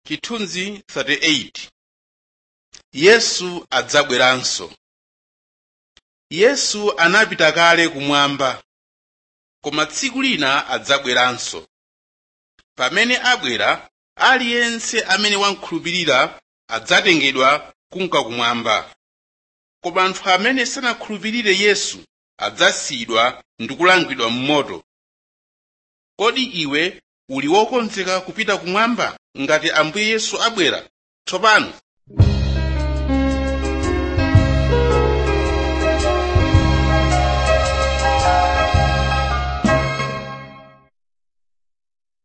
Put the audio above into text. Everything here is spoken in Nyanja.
Chithunzi 38 Yesu adzabweranso Yesu anapita kale kumwamba, koma tsiku lina adzabweranso. Pamene abwera, aliyense amene wakhulupirira adzatengedwa kunka kumwamba. Koma anthu amene sanakhulupirire Yesu adzasiyidwa ndi kulangidwa m'moto. Kodi iwe uli wokonzeka kupita kumwamba ngati Ambuye Yesu abwera tsopano?